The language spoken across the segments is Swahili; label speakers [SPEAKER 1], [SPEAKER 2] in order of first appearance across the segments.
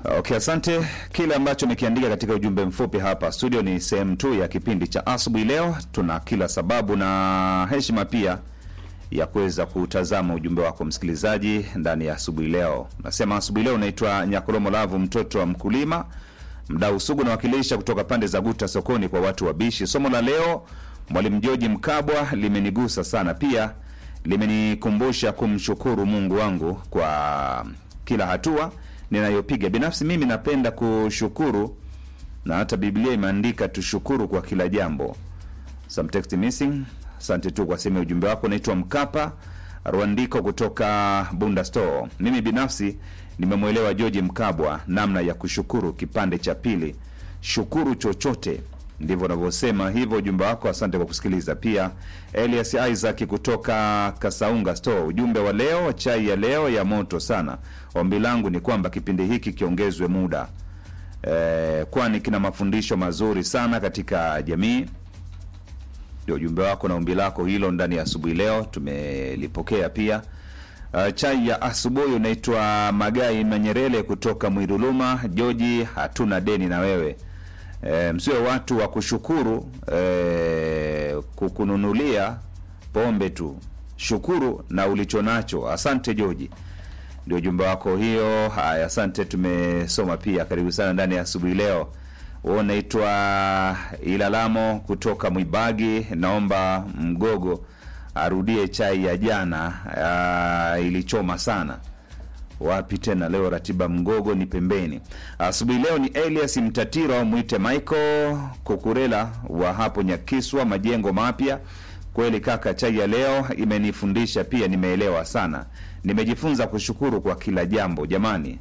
[SPEAKER 1] Okay, asante. Kile ambacho umekiandika katika ujumbe mfupi hapa studio ni sehemu tu ya kipindi cha asubuhi. Leo tuna kila sababu na heshima pia ya kuweza kutazama ujumbe wako msikilizaji ndani ya asubuhi leo. Nasema asubuhi leo unaitwa Nyakolomo Lavu, mtoto wa mkulima, mdau sugu nawakilisha kutoka pande za Guta sokoni kwa watu wabishi. Somo la leo Mwalimu George Mkabwa limenigusa sana, pia limenikumbusha kumshukuru Mungu wangu kwa kila hatua ninayopiga. Binafsi mimi napenda kushukuru, na hata Biblia imeandika tushukuru kwa kila jambo. Some text missing. Asante tu kwa sehemu ya ujumbe wako. Naitwa Mkapa Rwandiko kutoka Bunda Store. Mimi binafsi nimemwelewa George Mkabwa namna ya kushukuru. Kipande cha pili, shukuru chochote, ndivyo unavyosema hivyo ujumbe wako. Asante kwa kusikiliza. Pia Elias Isaac kutoka Kasaunga Store, ujumbe wa leo, chai ya leo ya moto sana. Ombi langu ni kwamba kipindi hiki kiongezwe muda eh, kwani kina mafundisho mazuri sana katika jamii ndio ujumbe wako na ombi lako hilo ndani ya asubuhi leo tumelipokea pia. Uh, chai ya asubuhi unaitwa Magai Manyerele kutoka Mwiruluma. Joji, hatuna deni na wewe e, msiwe watu wa kushukuru e, kukununulia pombe tu, shukuru na ulicho nacho. Asante Joji, ndio ujumbe wako hiyo. Haya, asante, tumesoma pia. Karibu sana ndani ya asubuhi leo. Wewe unaitwa Ilalamo kutoka Mwibagi, naomba Mgogo arudie chai ya jana. Uh, ilichoma sana. Wapi tena leo? Ratiba Mgogo ni pembeni. Asubuhi leo ni Elias Mtatiro, mwite Michael Kukurela wa hapo Nyakiswa, majengo mapya. Kweli kaka, chai ya leo imenifundisha pia, nimeelewa sana, nimejifunza kushukuru kwa kila jambo. Jamani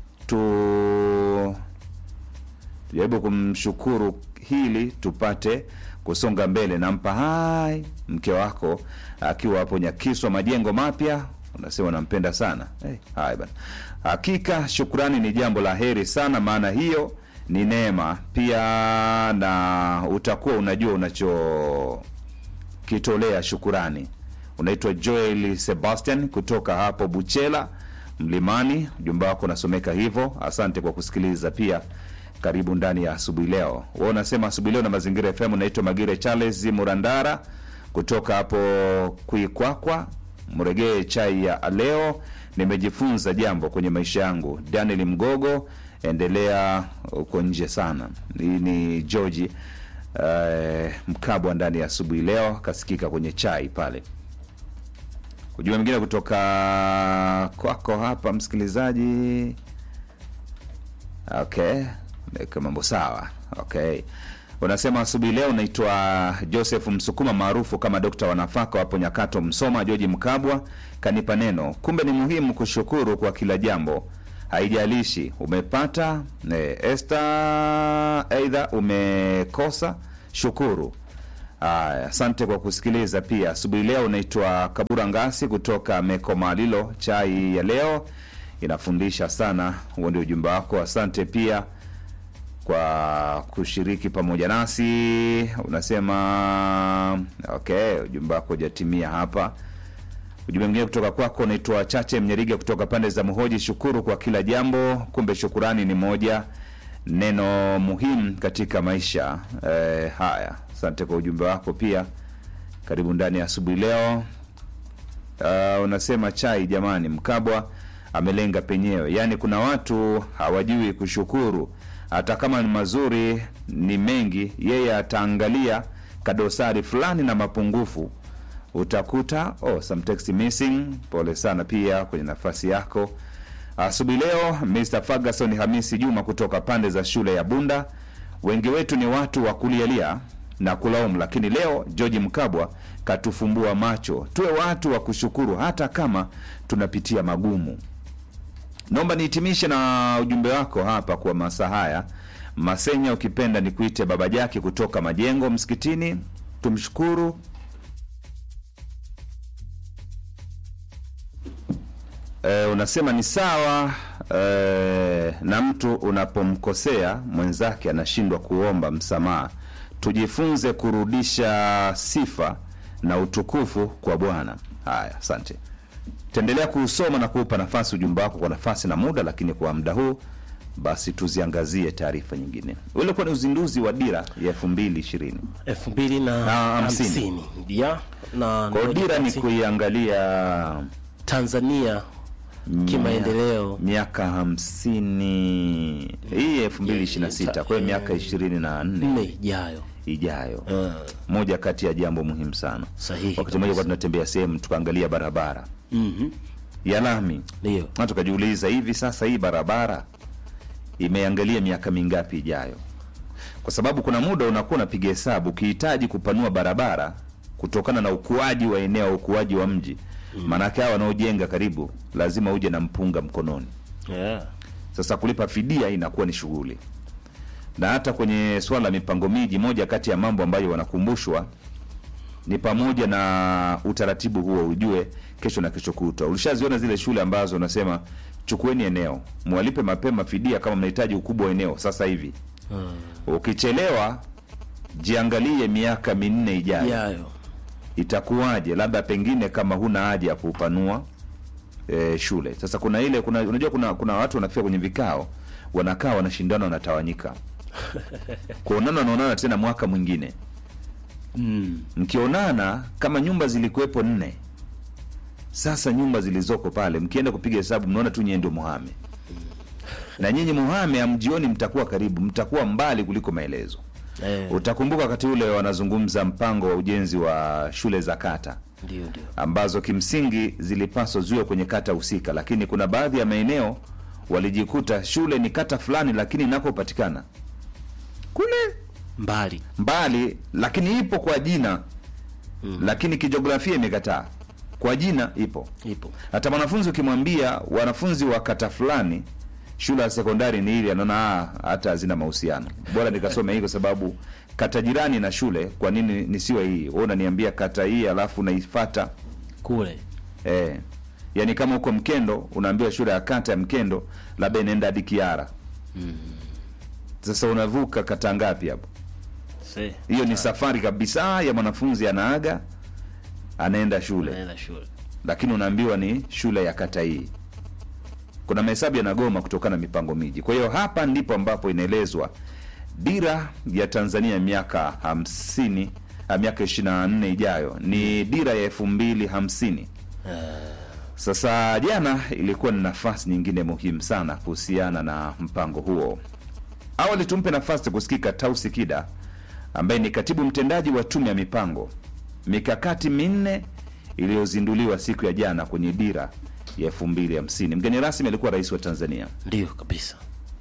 [SPEAKER 1] tu tujaribu kumshukuru hili tupate kusonga mbele. Nampa hai mke wako akiwa hapo Nyakiswa majengo mapya, unasema unampenda sana hey, hai bana. Hakika shukrani ni jambo la heri sana, maana hiyo ni neema pia, na utakuwa unajua unachokitolea shukurani. Unaitwa Joel Sebastian kutoka hapo Buchela Mlimani, ujumbe wako unasomeka hivyo. Asante kwa kusikiliza pia karibu ndani ya asubuhi leo. Wewe unasema asubuhi leo na Mazingira FM. Unaitwa Magire Charles Murandara kutoka hapo Kuikwakwa, mregee chai ya leo. Nimejifunza jambo kwenye maisha yangu. Daniel Mgogo, endelea uko nje sana. Hii ni George uh, Mkabwa ndani ya asubuhi leo, kasikika kwenye chai pale. Ujumbe mwingine kutoka kwako hapa msikilizaji. Okay, weka mambo sawa. Okay, unasema asubuhi leo unaitwa Joseph Msukuma maarufu kama dokta wa nafaka wapo Nyakato, Msoma. George Mkabwa kanipa neno, kumbe ni muhimu kushukuru kwa kila jambo, haijalishi umepata ne, Esther, aidha umekosa, shukuru. Aya, asante kwa kusikiliza pia. Asubuhi leo unaitwa Kabura Ngasi kutoka Mekomalilo. Chai ya leo inafundisha sana. Huo ndio ujumbe wako. Asante pia kwa kushiriki pamoja nasi. Unasema okay, ujumbe wako hujatimia hapa. Ujumbe mwingine kutoka kwako unaitwa Chache Mnyeriga kutoka pande za Mhoji. Shukuru kwa kila jambo, kumbe shukurani ni moja neno muhimu katika maisha. Eh, haya, asante kwa ujumbe wako pia. Karibu ndani ya asubuhi leo. Uh, unasema chai jamani, Mkabwa amelenga penyewe. Yaani kuna watu hawajui kushukuru, hata kama ni mazuri ni mengi, yeye ataangalia kadosari fulani na mapungufu utakuta. Oh, some text missing. Pole sana pia kwenye nafasi yako asubuhi leo. Mr Ferguson Hamisi Juma kutoka pande za shule ya Bunda. Wengi wetu ni watu wa kulialia na kulaumu, lakini leo George Mkabwa katufumbua macho, tuwe watu wa kushukuru hata kama tunapitia magumu. Naomba nihitimishe na ujumbe wako hapa kwa masaa haya. Masenya, ukipenda nikuite Baba Jaki kutoka Majengo Msikitini. Tumshukuru e, unasema ni sawa e, na mtu unapomkosea mwenzake anashindwa kuomba msamaha. Tujifunze kurudisha sifa na utukufu kwa Bwana. Haya, asante. Taendelea kuusoma na kuupa nafasi ujumbe wako kwa nafasi na muda, lakini kwa muda huu basi tuziangazie taarifa nyingine. Ulikuwa ni uzinduzi wa dira ya elfu mbili ishirini
[SPEAKER 2] elfu mbili na
[SPEAKER 1] Na hamsini.
[SPEAKER 2] hamsini ya na
[SPEAKER 1] kwa hiyo dira ni
[SPEAKER 2] ndio
[SPEAKER 1] kuiangalia
[SPEAKER 2] Tanzania kimaendeleo
[SPEAKER 1] miaka hamsini hii elfu mbili ishirini na sita kwa hiyo miaka ishirini na nne
[SPEAKER 2] nne ijayo.
[SPEAKER 1] ijayo
[SPEAKER 2] Ah,
[SPEAKER 1] moja kati ya jambo muhimu sana
[SPEAKER 2] sahihi
[SPEAKER 1] wakati mmoja kwa
[SPEAKER 2] kabisa.
[SPEAKER 1] tunatembea sehemu tukaangalia barabara
[SPEAKER 2] Mhm,
[SPEAKER 1] ya lami
[SPEAKER 2] Ndio
[SPEAKER 1] na tukajiuliza hivi sasa hii barabara imeangalia miaka mingapi ijayo kwa sababu kuna muda unakuwa unapiga hesabu ukihitaji kupanua barabara kutokana na ukuaji wa eneo ukuaji wa mji maanake hawa wanaojenga karibu lazima uje na mpunga mkononi
[SPEAKER 2] yeah.
[SPEAKER 1] sasa kulipa fidia inakuwa ni shughuli na hata kwenye swala la mipango miji moja kati ya mambo ambayo wanakumbushwa ni pamoja na utaratibu huo ujue kesho na kesho kutwa ulishaziona zile shule ambazo unasema chukueni eneo mwalipe mapema fidia kama mnahitaji ukubwa wa eneo sasa hivi ukichelewa jiangalie miaka minne ijayo
[SPEAKER 2] Ijayo
[SPEAKER 1] itakuwaje labda pengine kama huna haja ya kupanua e, shule sasa kuna ile kuna unajua kuna kuna watu wanafika kwenye vikao wanakaa wanashindana wanatawanyika kuonana wanaonana tena mwaka mwingine
[SPEAKER 2] mm.
[SPEAKER 1] mkionana kama nyumba zilikuwepo nne sasa nyumba zilizoko pale mkienda kupiga hesabu mnaona tu nyie ndio muhame na nyinyi muhame amjioni mtakuwa karibu mtakuwa mbali kuliko maelezo
[SPEAKER 2] eh,
[SPEAKER 1] utakumbuka wakati ule wanazungumza mpango wa ujenzi wa shule za kata
[SPEAKER 2] ndio ndio
[SPEAKER 1] ambazo kimsingi zilipaswa ziwe kwenye kata husika lakini kuna baadhi ya maeneo walijikuta shule ni kata fulani lakini inakopatikana kule
[SPEAKER 2] mbali
[SPEAKER 1] mbali lakini ipo kwa jina mm. lakini kijiografia imekataa kwa jina ipo
[SPEAKER 2] ipo
[SPEAKER 1] hata mwanafunzi ukimwambia wanafunzi wa kata fulani shule ya sekondari ni ili anaona "Ah, hata hazina mahusiano bora nikasome hii kwa sababu kata jirani na shule kwa nini nisiwe hii wewe unaniambia kata hii alafu naifata
[SPEAKER 2] kule
[SPEAKER 1] eh. yaani kama huko mkendo unaambiwa shule ya kata ya mkendo labda inaenda hadi kiara sasa unavuka kata ngapi hapo
[SPEAKER 2] se
[SPEAKER 1] hiyo ni safari kabisa ya mwanafunzi anaaga anaenda shule
[SPEAKER 2] naenda shule
[SPEAKER 1] lakini unaambiwa ni shule ya kata hii kuna mahesabu yanagoma kutokana na mipango miji kwa hiyo hapa ndipo ambapo inaelezwa dira ya tanzania miaka hamsini ah, miaka ishiri na nne ijayo ni dira ya elfu mbili hamsini sasa jana ilikuwa ni nafasi nyingine muhimu sana kuhusiana na mpango huo awali tumpe nafasi kusikika tausi kida ambaye ni katibu mtendaji wa tume ya mipango mikakati minne iliyozinduliwa siku ya jana kwenye dira ya elfu mbili hamsini mgeni rasmi alikuwa rais wa tanzania
[SPEAKER 2] ndio kabisa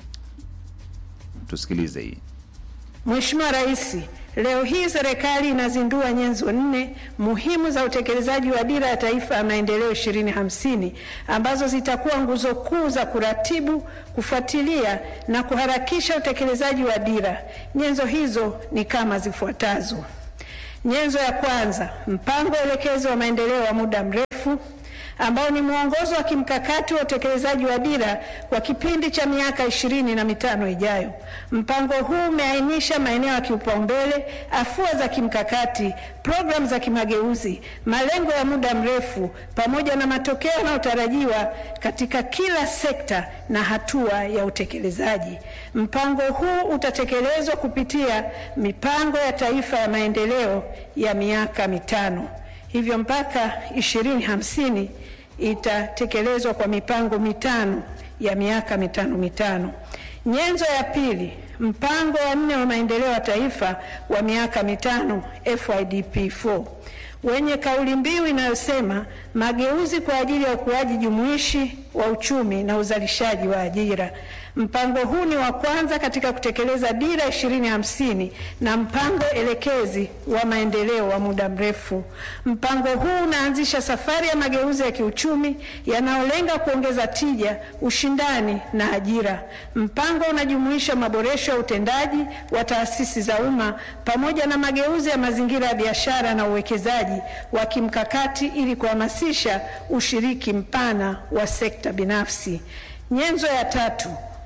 [SPEAKER 1] tusikilize hii
[SPEAKER 3] Mheshimiwa Rais, leo hii serikali inazindua nyenzo nne muhimu za utekelezaji wa dira ya taifa ya maendeleo 2050 ambazo zitakuwa nguzo kuu za kuratibu, kufuatilia na kuharakisha utekelezaji wa dira. Nyenzo hizo ni kama zifuatazo. Nyenzo ya kwanza, mpango elekezi wa maendeleo wa muda mrefu ambao ni mwongozo wa kimkakati wa utekelezaji wa dira kwa kipindi cha miaka ishirini na mitano ijayo. Mpango huu umeainisha maeneo ya kipaumbele, afua za kimkakati, programu za kimageuzi, malengo ya muda mrefu pamoja na matokeo yanayotarajiwa katika kila sekta na hatua ya utekelezaji. Mpango huu utatekelezwa kupitia mipango ya taifa ya maendeleo ya miaka mitano. Hivyo mpaka 2050 itatekelezwa kwa mipango mitano ya miaka mitano mitano. Nyenzo ya pili, mpango wa nne wa maendeleo ya taifa wa miaka mitano FYDP4 wenye kauli mbiu inayosema mageuzi kwa ajili ya ukuaji jumuishi wa uchumi na uzalishaji wa ajira. Mpango huu ni wa kwanza katika kutekeleza dira 2050 na mpango elekezi wa maendeleo wa muda mrefu. Mpango huu unaanzisha safari ya mageuzi ya kiuchumi yanayolenga kuongeza tija, ushindani na ajira. Mpango unajumuisha maboresho ya utendaji wa taasisi za umma pamoja na mageuzi ya mazingira ya biashara na uwekezaji wa kimkakati ili kuhamasisha ushiriki mpana wa sekta binafsi. Nyenzo ya tatu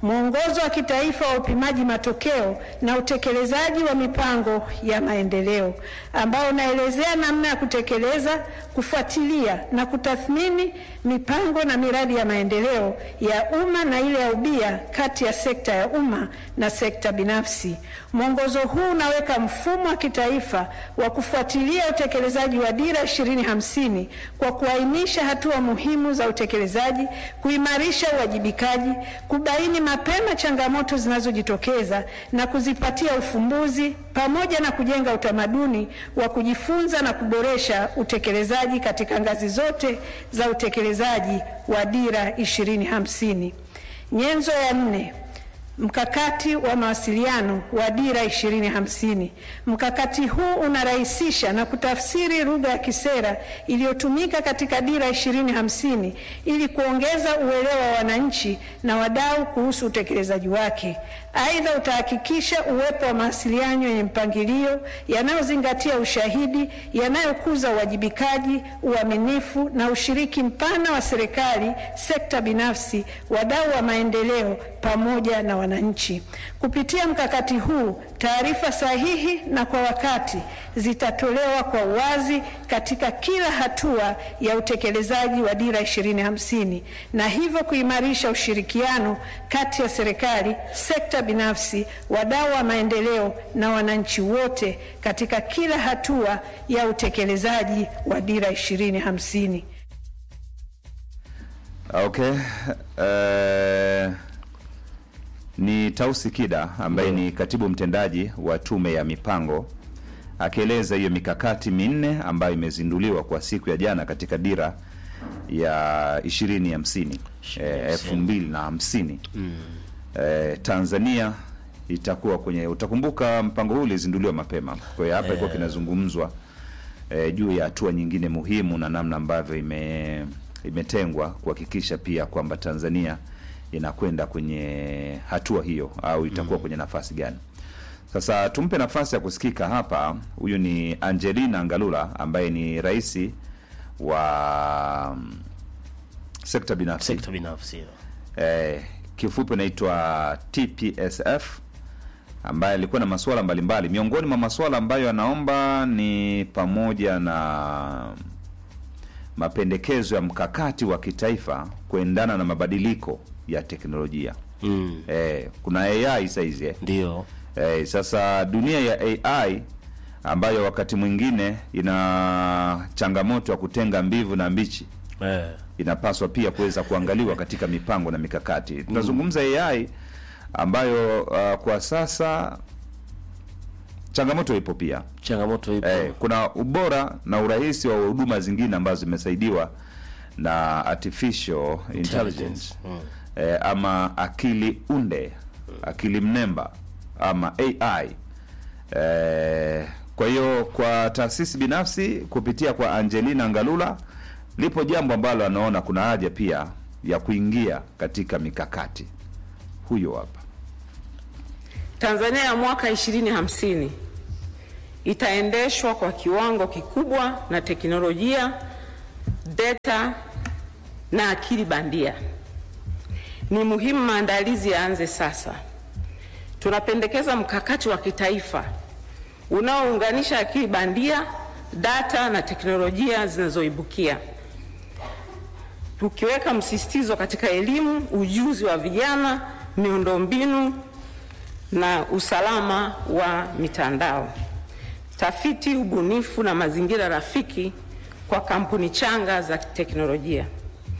[SPEAKER 3] mwongozo wa kitaifa wa upimaji matokeo na utekelezaji wa mipango ya maendeleo ambao unaelezea namna ya kutekeleza, kufuatilia na kutathmini mipango na miradi ya maendeleo ya umma na ile ya ubia kati ya sekta ya umma na sekta binafsi. Mwongozo huu unaweka mfumo wa kitaifa wa kufuatilia utekelezaji wa Dira 2050 kwa kuainisha hatua muhimu za utekelezaji, kuimarisha uwajibikaji, kubaini mapema changamoto zinazojitokeza na kuzipatia ufumbuzi pamoja na kujenga utamaduni wa kujifunza na kuboresha utekelezaji katika ngazi zote za utekelezaji wa Dira 2050. Nyenzo ya nne Mkakati wa mawasiliano wa Dira 2050. Mkakati huu unarahisisha na kutafsiri lugha ya kisera iliyotumika katika Dira 2050 ili kuongeza uelewa wa wananchi na wadau kuhusu utekelezaji wake. Aidha, utahakikisha uwepo wa mawasiliano yenye mpangilio yanayozingatia ushahidi, yanayokuza uwajibikaji, uaminifu na ushiriki mpana wa serikali, sekta binafsi, wadau wa maendeleo pamoja na wananchi. Kupitia mkakati huu, taarifa sahihi na kwa wakati zitatolewa kwa uwazi katika kila hatua ya utekelezaji wa Dira 2050 na hivyo kuimarisha ushirikiano kati ya serikali, sekta binafsi, wadau wa maendeleo na wananchi wote katika kila hatua ya utekelezaji wa Dira 2050.
[SPEAKER 1] Okay. Uh, ni Tausi Kida ambaye ni katibu mtendaji wa Tume ya Mipango akieleza hiyo mikakati minne ambayo imezinduliwa kwa siku ya jana katika dira ya ishirini hamsini elfu mbili na hamsini eh, Tanzania itakuwa kwenye, utakumbuka mpango huu ulizinduliwa mapema, kwa hiyo hapa ilikuwa kinazungumzwa eh, juu ya hatua nyingine muhimu na namna ambavyo ime imetengwa kuhakikisha pia kwamba Tanzania inakwenda kwenye hatua hiyo au itakuwa kwenye nafasi gani. Sasa tumpe nafasi ya kusikika hapa. Huyu ni Angelina Ngalula ambaye ni rais wa mm, sekta binafsi
[SPEAKER 2] sekta binafsi
[SPEAKER 1] eh, kifupi inaitwa TPSF ambaye alikuwa na masuala mbalimbali. Miongoni mwa masuala ambayo anaomba ni pamoja na mapendekezo ya mkakati wa kitaifa kuendana na mabadiliko ya teknolojia.
[SPEAKER 2] mm.
[SPEAKER 1] Eh, kuna AI saizi eh.
[SPEAKER 2] ndio
[SPEAKER 1] Eh, sasa dunia ya AI ambayo wakati mwingine ina changamoto ya kutenga mbivu na mbichi
[SPEAKER 2] eh.
[SPEAKER 1] inapaswa pia kuweza kuangaliwa katika mipango na mikakati. Tunazungumza AI ambayo uh, kwa sasa changamoto ipo pia.
[SPEAKER 2] changamoto ipo
[SPEAKER 1] Eh, kuna ubora na urahisi wa huduma zingine ambazo zimesaidiwa na artificial intelligence
[SPEAKER 2] Mm.
[SPEAKER 1] eh, ama akili unde, akili mnemba ama AI. Eh, kwa hiyo kwa taasisi binafsi kupitia kwa Angelina Ngalula lipo jambo ambalo anaona kuna haja pia ya kuingia katika mikakati. Huyo hapa.
[SPEAKER 4] Tanzania ya mwaka 2050 itaendeshwa kwa kiwango kikubwa na teknolojia, data na akili bandia. Ni muhimu maandalizi yaanze sasa. Tunapendekeza mkakati wa kitaifa unaounganisha akili bandia, data na teknolojia zinazoibukia, tukiweka msisitizo katika elimu, ujuzi wa vijana, miundombinu na usalama wa mitandao, tafiti, ubunifu na mazingira rafiki kwa kampuni changa za teknolojia.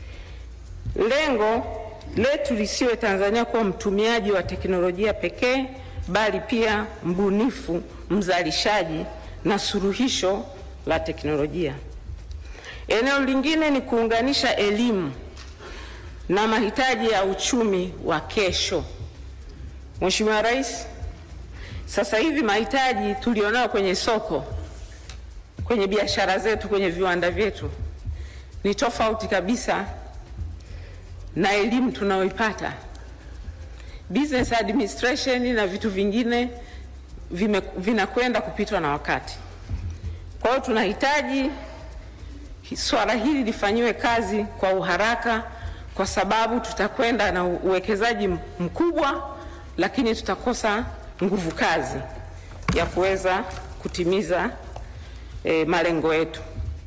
[SPEAKER 4] Lengo letu lisiwe Tanzania kuwa mtumiaji wa teknolojia pekee, bali pia mbunifu, mzalishaji na suluhisho la teknolojia. Eneo lingine ni kuunganisha elimu na mahitaji ya uchumi wa kesho. Mheshimiwa Rais, sasa hivi mahitaji tulionayo kwenye soko, kwenye biashara zetu, kwenye viwanda vyetu ni tofauti kabisa na elimu tunayoipata. Business administration na vitu vingine vime- vinakwenda kupitwa na wakati. Kwa hiyo tunahitaji swala hili lifanyiwe kazi kwa uharaka kwa sababu tutakwenda na uwekezaji mkubwa, lakini tutakosa nguvu kazi ya kuweza kutimiza e, malengo yetu.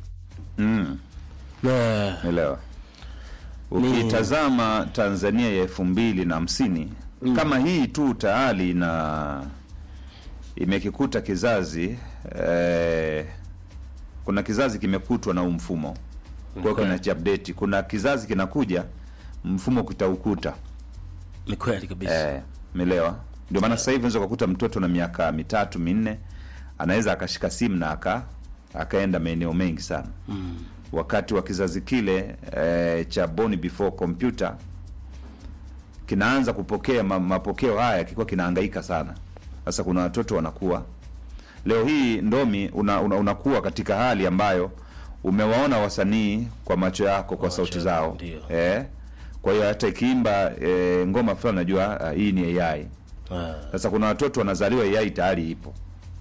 [SPEAKER 2] Na
[SPEAKER 1] Elewa. Ukitazama Tanzania ya elfu mbili na hamsini kama hii tu tayari na imekikuta kizazi eh, kuna kizazi kimekutwa na huu mfumo kwa hiyo
[SPEAKER 2] Okay.
[SPEAKER 1] kinajiupdate. Kuna kizazi kinakuja mfumo kitaukuta
[SPEAKER 2] ni kweli kabisa.
[SPEAKER 1] eh, melewa. Ndio maana sasa hivi unaweza kukuta mtoto na miaka mitatu minne anaweza akashika simu na aka akaenda maeneo mengi sana wakati wa kizazi kile eh, cha born before computer kinaanza kupokea ma, mapokeo haya kilikuwa kinahangaika sana. Sasa kuna watoto wanakuwa leo hii ndomi una, una, unakuwa katika hali ambayo umewaona wasanii kwa macho yako kwa, sauti
[SPEAKER 2] macho
[SPEAKER 1] zao
[SPEAKER 2] ndio.
[SPEAKER 1] eh, kwa hiyo hata ikiimba eh, ngoma fulani najua ah, hii ni AI.
[SPEAKER 2] Ah,
[SPEAKER 1] Sasa kuna watoto wanazaliwa AI tayari ipo.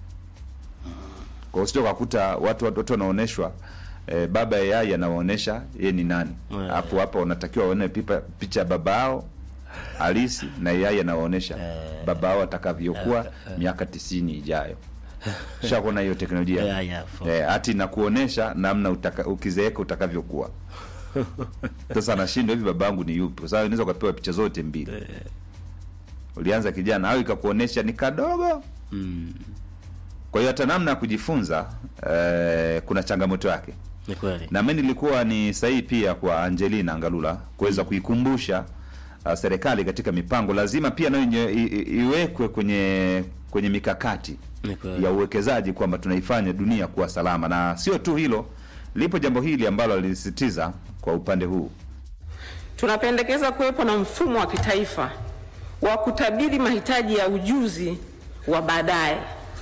[SPEAKER 1] Kwa hiyo usije ukakuta watu watoto wanaonyeshwa eh, baba ya AI anawaonyesha yeye ni nani.
[SPEAKER 2] Yeah.
[SPEAKER 1] Hapo hapa wanatakiwa waone pipa picha ya baba yao halisi na AI anawaonyesha baba yao atakavyokuwa miaka tisini ijayo. Shakuona hiyo teknolojia.
[SPEAKER 2] Yeah, yeah, for-
[SPEAKER 1] Eh, hati na kuonesha namna utaka, ukizeeka utakavyokuwa. Sasa anashindwa hivi babangu ni yupi? Kwa sababu unaweza ukapewa picha zote mbili ulianza kijana au ikakuonesha ni kadogo
[SPEAKER 2] mm,
[SPEAKER 1] kwa hiyo hata namna ya kujifunza eh, kuna changamoto yake
[SPEAKER 2] ni kweli.
[SPEAKER 1] na mimi nilikuwa ni sahihi pia kwa Angelina Ngalula kuweza kuikumbusha uh, serikali katika mipango lazima pia nayo inye- i- i- iwekwe kwenye kwenye mikakati
[SPEAKER 2] Ni kweli.
[SPEAKER 1] ya uwekezaji kwamba tunaifanya dunia kuwa salama na sio tu hilo lipo jambo hili ambalo alilisisitiza kwa upande huu
[SPEAKER 4] Tunapendekeza kuwepo na mfumo wa kitaifa wa kutabiri mahitaji ya ujuzi wa baadaye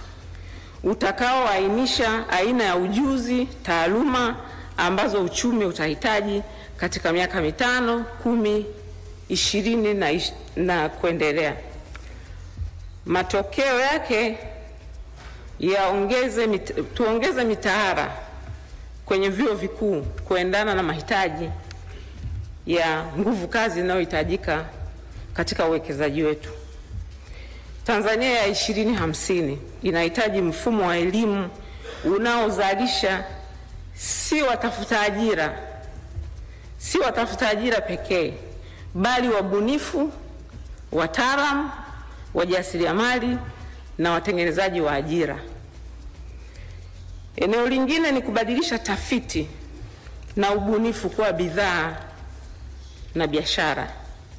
[SPEAKER 4] utakaoainisha aina ya ujuzi, taaluma ambazo uchumi utahitaji katika miaka mitano, kumi, ishirini na, ish- na kuendelea. Matokeo yake yaongeze mit, tuongeze mitaala kwenye vyuo vikuu kuendana na mahitaji ya nguvu kazi inayohitajika katika uwekezaji wetu. Tanzania ya 2050 inahitaji mfumo wa elimu unaozalisha si watafuta ajira, si watafuta ajira pekee, bali wabunifu, wataalam, wajasiriamali na watengenezaji wa ajira. Eneo lingine ni kubadilisha tafiti na ubunifu kuwa bidhaa na biashara.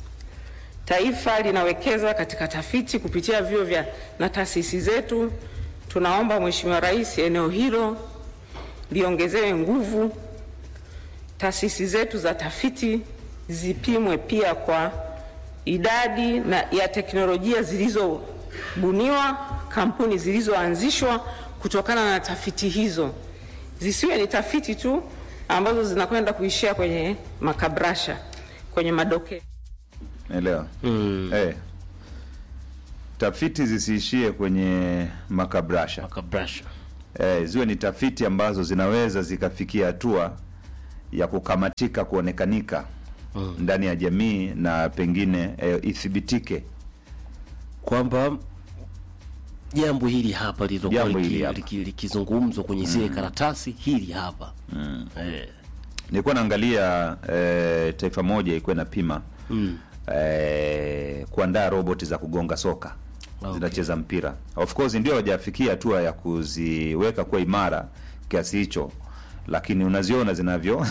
[SPEAKER 4] Taifa linawekeza katika tafiti kupitia vyuo vya na taasisi zetu. Tunaomba Mheshimiwa Rais, eneo hilo liongezewe nguvu. Taasisi zetu za tafiti zipimwe pia kwa idadi na ya teknolojia zilizobuniwa, kampuni zilizoanzishwa kutokana na tafiti hizo. Zisiwe ni tafiti tu ambazo zinakwenda kuishia kwenye makabrasha, kwenye madoke.
[SPEAKER 1] Elewa.
[SPEAKER 2] Mm,
[SPEAKER 1] Eh. Tafiti zisiishie kwenye makabrasha.
[SPEAKER 2] makabrasha.
[SPEAKER 1] Eh, ziwe ni tafiti ambazo zinaweza zikafikia hatua ya kukamatika, kuonekanika ndani ya jamii na pengine eh, ithibitike.
[SPEAKER 2] kwamba jambo hili hapa lililokuwa
[SPEAKER 1] Jambo hili
[SPEAKER 2] liki-
[SPEAKER 1] hapa.
[SPEAKER 2] liki- likizungumzwa kwenye zile karatasi hili hapa eh,
[SPEAKER 1] Nilikuwa naangalia eh, taifa moja ilikuwa inapima
[SPEAKER 2] mm,
[SPEAKER 1] eh, kuandaa roboti za kugonga soka
[SPEAKER 2] Okay.
[SPEAKER 1] zinacheza mpira. Of course ndio hawajafikia hatua ya kuziweka kuwa imara kiasi hicho, lakini unaziona zinavyo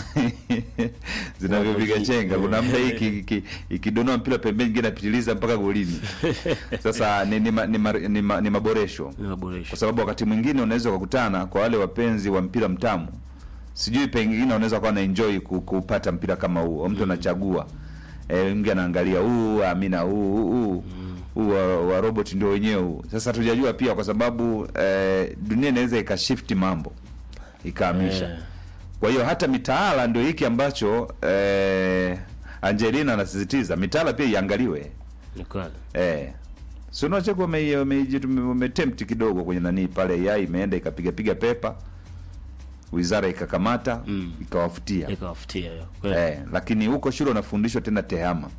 [SPEAKER 1] zinavyopiga chenga. Kuna muda hii iki- iki- ikidonoa mpira pembeni, ingine inapitiliza mpaka golini. Sasa ni, ni, ma, ni, ma, ni, ma, ni maboresho
[SPEAKER 2] ni maboresho
[SPEAKER 1] kwa sababu wakati mwingine unaweza kukutana kwa wale wapenzi wa mpira mtamu, sijui pengine unaweza kuwa na enjoy ku- kupata mpira kama huo, mtu anachagua e, mgi anaangalia huu amina huu huu huu huu wa, wa robot ndio wenyewe huu. Sasa tujajua pia kwa sababu eh, dunia inaweza ikashifti mambo ikahamisha
[SPEAKER 2] Eh.
[SPEAKER 1] kwa hiyo hata mitaala ndio hiki ambacho eh, Angelina anasisitiza mitaala pia iangaliwe.
[SPEAKER 2] ni kweli
[SPEAKER 1] Eh. Si unacheka ume- ume- umetempt kidogo kwenye nani pale AI imeenda ikapiga piga pepa. wizara ikakamata ikawafutia
[SPEAKER 2] ikawafutia hiyo kweli.
[SPEAKER 1] eh, lakini huko shule unafundishwa tena tehama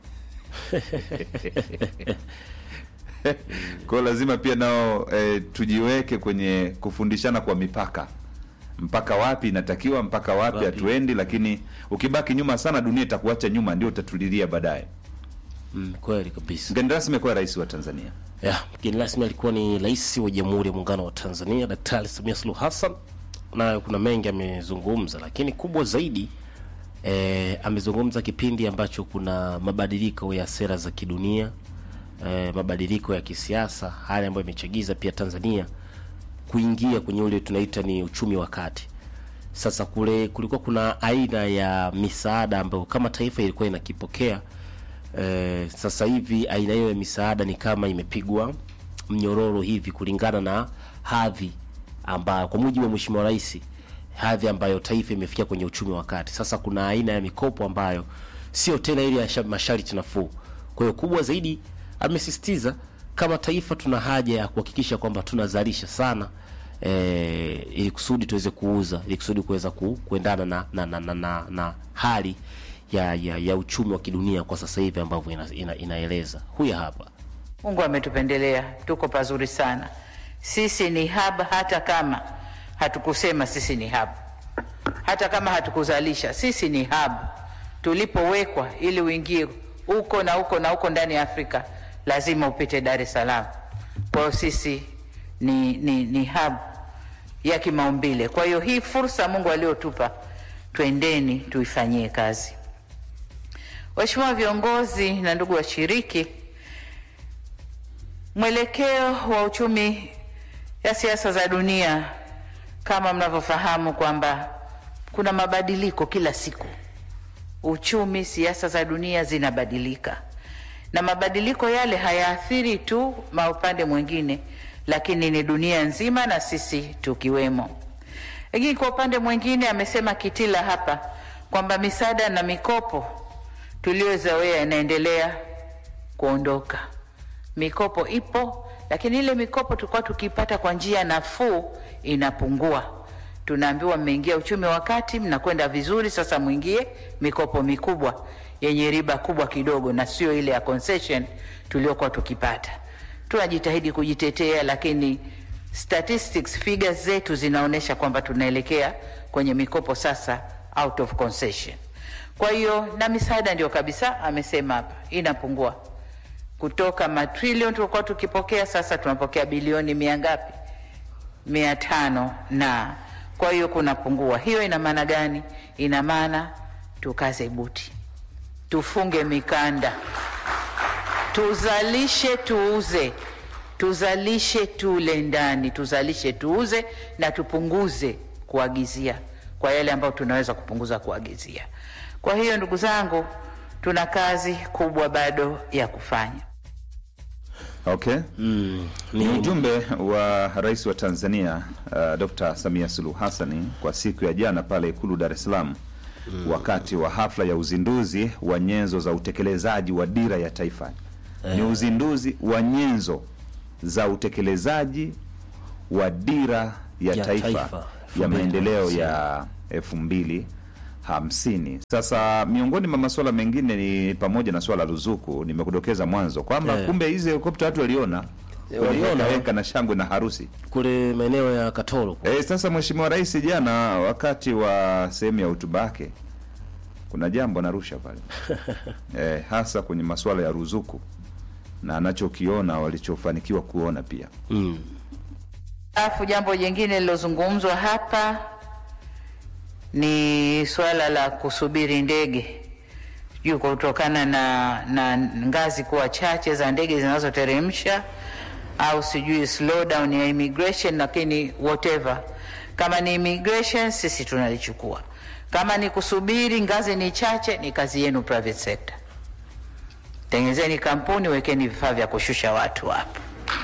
[SPEAKER 1] kwa hiyo lazima pia nao eh, tujiweke kwenye kufundishana kwa mipaka mpaka wapi inatakiwa mpaka wapi
[SPEAKER 2] Wapi.
[SPEAKER 1] hatuendi lakini ukibaki nyuma sana dunia itakuacha nyuma ndio utatulilia baadaye
[SPEAKER 2] Mm, kweli kabisa
[SPEAKER 1] mgeni rasmi amekuwa rais wa tanzania
[SPEAKER 2] ya mgeni rasmi alikuwa ni rais wa jamhuri ya muungano wa tanzania daktari samia suluhu hassan nayo kuna mengi amezungumza lakini kubwa zaidi eh, amezungumza kipindi ambacho kuna mabadiliko ya sera za kidunia eh, mabadiliko ya kisiasa hali ambayo imechagiza pia tanzania kuingia kwenye ule tunaita ni uchumi wa kati sasa kule kulikuwa kuna aina ya misaada ambayo kama taifa ilikuwa inakipokea eh, sasa hivi aina hiyo ya misaada ni kama imepigwa mnyororo hivi kulingana na hadhi ambayo kwa mujibu wa mheshimiwa rais hadhi ambayo taifa imefikia kwenye uchumi wa kati sasa kuna aina ya mikopo ambayo sio tena ile ya sha- masharti nafuu kwa hiyo kubwa zaidi amesisitiza kama taifa tuna haja ya kuhakikisha kwamba tunazalisha sana eh, ili kusudi tuweze kuuza ili kusudi kuweza ku, kuendana na, na, na, na, na, na hali ya, ya, ya uchumi wa kidunia kwa sasa hivi ambavyo ina, ina, inaeleza huyu hapa
[SPEAKER 5] Mungu ametupendelea, tuko pazuri sana. Sisi ni hub, hata kama hatukusema sisi ni hub, hata kama hatukuzalisha, sisi ni hub. Tulipowekwa ili uingie huko na huko na huko ndani ya Afrika, lazima upite Dar es Salaam. Kwa hiyo sisi ni, ni, ni hub ya kimaumbile. Kwa hiyo hii fursa Mungu aliotupa, twendeni tuifanyie kazi. Waheshimiwa viongozi na ndugu washiriki, Mwelekeo wa uchumi ya siasa za dunia kama mnavyofahamu kwamba kuna mabadiliko kila siku. Uchumi, siasa za dunia zinabadilika, na mabadiliko yale hayaathiri tu maupande mwingine, lakini ni dunia nzima na sisi tukiwemo. Lakini kwa upande mwingine, amesema Kitila hapa kwamba misaada na mikopo tuliyozoea inaendelea kuondoka. Mikopo ipo, lakini ile mikopo tulikuwa tukipata kwa njia nafuu inapungua. Tunaambiwa mmeingia uchumi wa kati, mnakwenda vizuri, sasa mwingie mikopo mikubwa yenye riba kubwa kidogo, na sio ile ya concession tuliokuwa tukipata. Tunajitahidi kujitetea, lakini statistics figures zetu zinaonyesha kwamba tunaelekea kwenye mikopo sasa out of concession. Kwa hiyo na misaada ndio kabisa, amesema hapa inapungua kutoka matrilioni tulikuwa tukipokea, sasa tunapokea bilioni mia ngapi? Mia tano na kwa hiyo kunapungua. Hiyo ina maana gani? Ina maana tukaze buti, tufunge mikanda, tuzalishe, tuuze, tuzalishe, tule ndani, tuzalishe, tuuze na tupunguze kuagizia kwa yale ambayo tunaweza kupunguza kuagizia. Kwa hiyo ndugu zangu, tuna kazi kubwa bado ya kufanya.
[SPEAKER 1] okay
[SPEAKER 2] mm,
[SPEAKER 1] ni
[SPEAKER 2] ni,
[SPEAKER 1] ujumbe wa rais wa tanzania uh, dr samia suluhu hassani kwa siku ya jana pale ikulu dar es salaam wakati wa hafla ya uzinduzi wa nyenzo za utekelezaji wa dira ya taifa ni uzinduzi wa nyenzo za utekelezaji wa dira ya,
[SPEAKER 2] Ya
[SPEAKER 1] taifa,
[SPEAKER 2] taifa,
[SPEAKER 1] ya maendeleo
[SPEAKER 2] 2050.
[SPEAKER 1] ya elfu mbili hamsini sasa miongoni mwa masuala mengine ni pamoja na swala la ruzuku nimekudokeza mwanzo kwamba
[SPEAKER 2] Eh.
[SPEAKER 1] kumbe hizi helikopta watu waliona
[SPEAKER 2] waliona.
[SPEAKER 1] weka na shangwe na harusi
[SPEAKER 2] kule maeneo ya Katoro kule.
[SPEAKER 1] e, sasa mheshimiwa rais jana wakati wa sehemu ya hotuba yake kuna jambo anarusha pale e, hasa kwenye masuala ya ruzuku na anachokiona walichofanikiwa kuona pia
[SPEAKER 2] mm.
[SPEAKER 5] Alafu jambo jingine lilozungumzwa hapa ni swala la kusubiri ndege juu kutokana na, na ngazi kuwa chache za ndege zinazoteremsha au sijui slowdown ya immigration, lakini whatever, kama ni immigration sisi tunalichukua, kama ni kusubiri ngazi ni chache, ni kazi yenu private sector. Tengenezeni kampuni, wekeni vifaa vya kushusha watu hapo.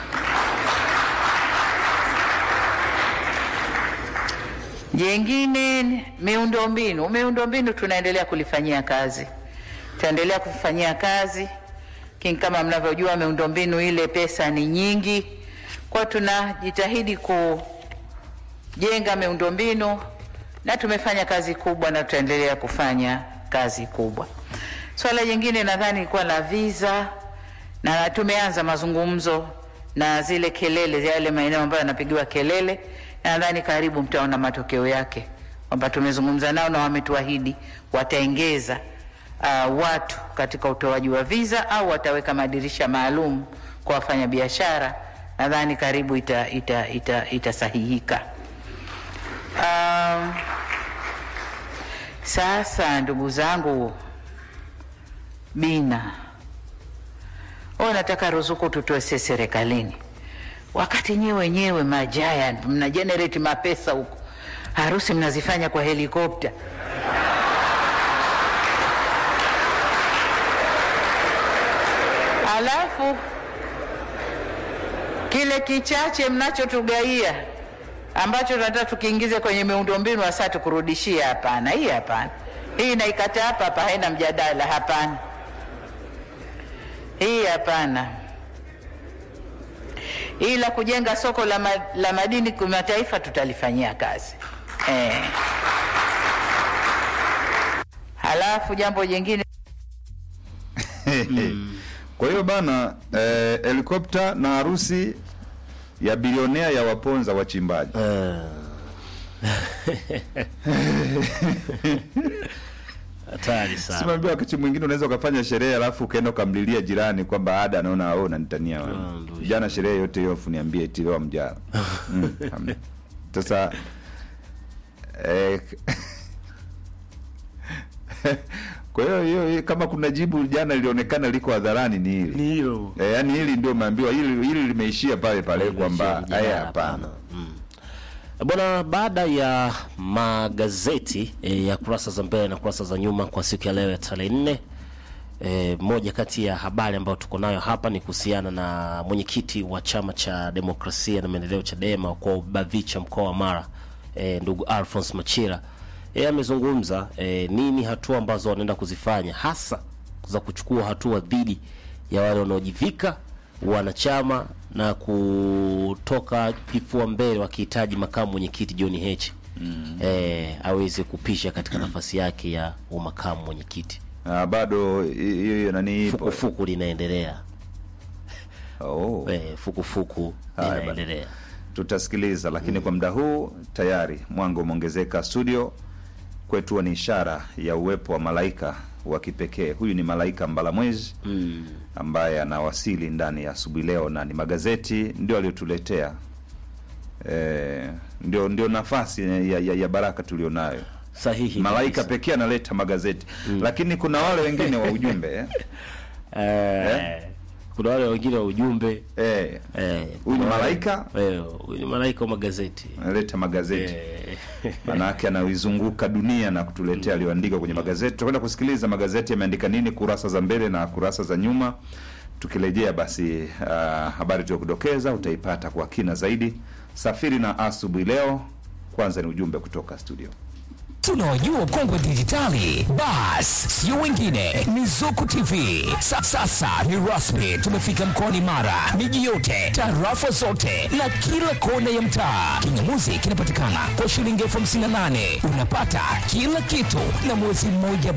[SPEAKER 5] Jengine miundombinu. Miundombinu tunaendelea kulifanyia kazi, tutaendelea kufanyia kazi lakini kama mnavyojua miundombinu ile pesa ni nyingi, kwa tunajitahidi kujenga miundombinu na tumefanya kazi kubwa na tutaendelea kufanya kazi kubwa. Swala jingine nadhani ilikuwa la visa, na tumeanza mazungumzo na zile kelele, yale maeneo ambayo yanapigiwa kelele, na nadhani karibu mtaona matokeo yake kwamba tumezungumza nao na wametuahidi wataongeza uh, watu katika utoaji wa visa au wataweka madirisha maalum kwa wafanyabiashara. Nadhani karibu itasahihika ita, ita, itasahihika. Um, sasa ndugu zangu, Bina, wewe nataka ruzuku tutoe sisi serikalini, wakati nyewe wenyewe majaya mna generate mapesa huko, harusi mnazifanya kwa helikopta. Alafu kile kichache mnachotugaia ambacho tunataka tukiingize kwenye miundombinu hasa tukurudishia, hapana. Hii hapana, hii naikata hapa hapa, haina mjadala. Hapana, hii hapana. Hii la kujenga soko la, ma, la madini kimataifa tutalifanyia kazi eh. Halafu jambo jingine
[SPEAKER 1] Kwa hiyo bana, eh, helikopta na harusi ya bilionea ya waponza wachimbaji.
[SPEAKER 2] Hatari sana.
[SPEAKER 1] Simambia wakati mwingine unaweza ukafanya sherehe alafu ukaenda ukamlilia jirani kwamba ada anaona au unanitania wewe.
[SPEAKER 2] ndio.
[SPEAKER 1] Jana sherehe yote hiyo afu niambie eti leo mjana. Mm, hamna. Sasa eh, kwa hiyo hiyo hiyo kama kuna jibu jana lilionekana liko hadharani ni hili.
[SPEAKER 2] Ni hilo.
[SPEAKER 1] Eh, yani hili ndio umeambiwa hili hili limeishia pale pale kwamba
[SPEAKER 2] Mjadala,
[SPEAKER 1] haya hapana.
[SPEAKER 2] Mm. Bwana, baada ya magazeti e, ya kurasa za mbele na kurasa za nyuma kwa siku ya leo ya tarehe nne e, moja kati ya habari ambayo tuko nayo hapa ni kuhusiana na mwenyekiti wa chama cha demokrasia na maendeleo Chadema kwa Bavicha mkoa wa Mara e, ndugu Alphonse Machira yeye amezungumza e, nini hatua ambazo wanaenda kuzifanya hasa za kuchukua hatua dhidi ya wale wanaojivika wanachama na kutoka kifua mbele wakihitaji makamu mwenyekiti John Heche mm. e, aweze kupisha katika nafasi yake ya umakamu mwenyekiti.
[SPEAKER 1] Ah, bado hi- hiyo hiyo nani ipo.
[SPEAKER 2] Fukufuku linaendelea
[SPEAKER 1] Oh.
[SPEAKER 2] e, fukufuku
[SPEAKER 1] Haya bana.
[SPEAKER 2] linaendelea.
[SPEAKER 1] tutasikiliza lakini kwa muda huu tayari mwanga umeongezeka studio kwetu ni ishara ya uwepo wa malaika wa kipekee huyu ni malaika mbalamwezi
[SPEAKER 2] mm.
[SPEAKER 1] ambaye anawasili ndani ya asubuhi leo na ni magazeti ndio aliyotuletea e, ndio ndio nafasi ya, ya, ya baraka tulionayo
[SPEAKER 2] Sahihi
[SPEAKER 1] malaika
[SPEAKER 2] kabisa.
[SPEAKER 1] pekee analeta magazeti lakini kuna wale wengine wa ujumbe eh?
[SPEAKER 2] Eh, kuna wale wengine wa ujumbe
[SPEAKER 1] Eh,
[SPEAKER 2] eh,
[SPEAKER 1] huyu ni
[SPEAKER 2] kuna wale-
[SPEAKER 1] malaika
[SPEAKER 2] eh, huyu ni malaika wa magazeti
[SPEAKER 1] analeta magazeti
[SPEAKER 2] eh,
[SPEAKER 1] manake anaizunguka dunia na kutuletea aliyoandika kwenye magazeti. Tutakwenda kusikiliza magazeti yameandika nini, kurasa za mbele na kurasa za nyuma. Tukirejea basi, uh, habari tuliyokudokeza utaipata kwa kina zaidi. Safiri na asubuhi leo. Kwanza ni ujumbe kutoka studio.
[SPEAKER 6] tunawajua kongwe dijitali bas sio wengine ni zuku tv Sa, sasa ni rasmi tumefika mkoani mara miji yote tarafa zote na kila kona ya mtaa kinyamuzi kinapatikana kwa shilingi elfu hamsini na nane unapata kila kitu na mwezi mmoja